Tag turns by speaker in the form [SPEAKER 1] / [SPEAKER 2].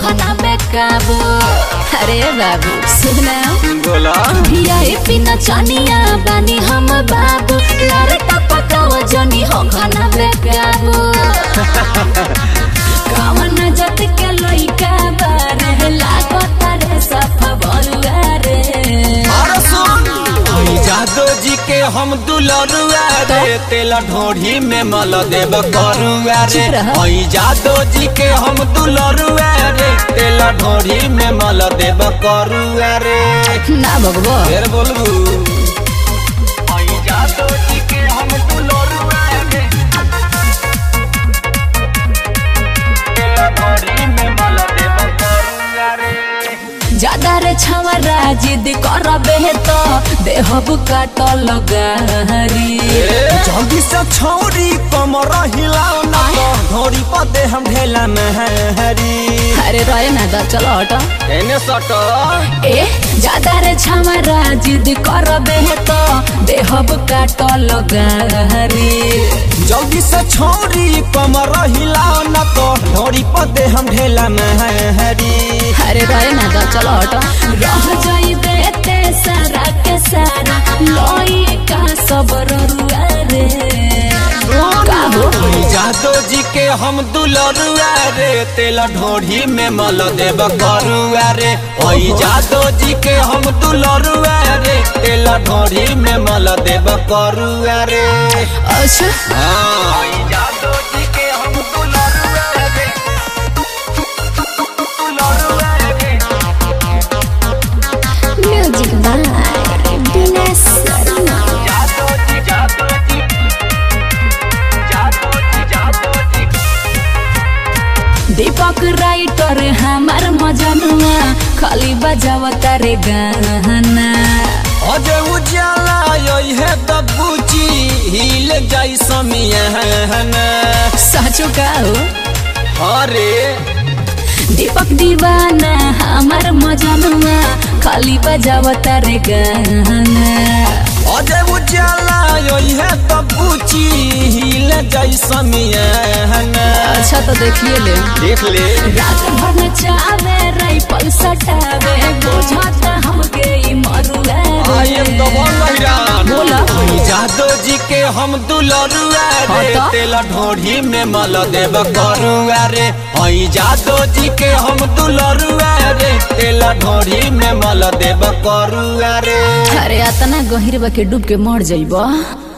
[SPEAKER 1] खाना बेकाबू अरे बाबू सुना
[SPEAKER 2] बोला
[SPEAKER 1] भिया ए पिना चानिया बानी हम बाबू लारे टपकाव जनी हो खाना बेकाबू कावन जत के लइका बारे लागत रे सफा बलुआ रे
[SPEAKER 2] अरे सुन ओई जादो जी के हम दुलरुआ रे तेल ढोढ़ी में मल देब करुआ रे
[SPEAKER 1] चुप रह।
[SPEAKER 2] ओई जादो जी के हम दुलरुआ रे तेल ढोढ़ी में मल देब करुआ रे
[SPEAKER 1] ना भगवो
[SPEAKER 2] फिर बोलबू ओई जादो जी के हम दुलरुआ रे तेल ढोढ़ी में मल देब करुआ रे
[SPEAKER 1] ज्यादा रे छवरा जिद करबे तो देहब काट लगारी
[SPEAKER 2] जल्दी से छौरी कमर हिलाओ ना तो घोड़ी पर दे हम ढेला महरी
[SPEAKER 1] अरे रहे ना दा चलो हटो
[SPEAKER 2] एने सट
[SPEAKER 1] ए ज्यादा रे छवरा जिद करबे तो देहब काट लगारी
[SPEAKER 2] जल्दी से छौरी कमर हिलाओ ना तो घोड़ी पर दे हम ढेला महरी
[SPEAKER 1] अरे रहे ना दा चलो हटो रह जाई देते सारा के सारा लोई का सबर रुआ रे का हो
[SPEAKER 2] जादो जी के हम दुलरुआ रे तेल ढोढ़ी में मल देब करुआ रे ओई जादो जी के हम दुलरुआ रे तेल ढोढ़ी में मल देब करुआ रे
[SPEAKER 1] अच्छा
[SPEAKER 2] हाँ ओई जादो जी के हम दुलरुआ रे दुलरुआ रे
[SPEAKER 1] म्यूजिक बाय बिना शर्मा
[SPEAKER 2] जादो जी जादो जी जादो जी जादो जी
[SPEAKER 1] दीपक राइटर हमार मजनुआ खाली बजावता रे गाना
[SPEAKER 2] अजे उजाला यही है दबूची हिल जाई समियाना
[SPEAKER 1] साचो का हो
[SPEAKER 2] अरे
[SPEAKER 1] दीपक दीवाना हमार मजनुआ खाली बजावता रे गाना
[SPEAKER 2] अजे उजाला यही है दबूची हिल जाई समियाना
[SPEAKER 1] अच्छा तो देखिए ले
[SPEAKER 2] देख ले
[SPEAKER 1] रात भर में चावे राइफल सटावे बुझाता हमके ई मरुआ
[SPEAKER 2] आई एम द वन महिरान
[SPEAKER 1] बोला।
[SPEAKER 2] जादो जी के हम दुलरुआ रे
[SPEAKER 1] हाँ तो?
[SPEAKER 2] तेल ढोढ़ी में मल देब करुआ रे हई जादो जी के हम दुलरुआ रे तेल ढोढ़ी में मल देब करुआ रे
[SPEAKER 1] अरे अतना गहिर बा के डूब के मर जाइबा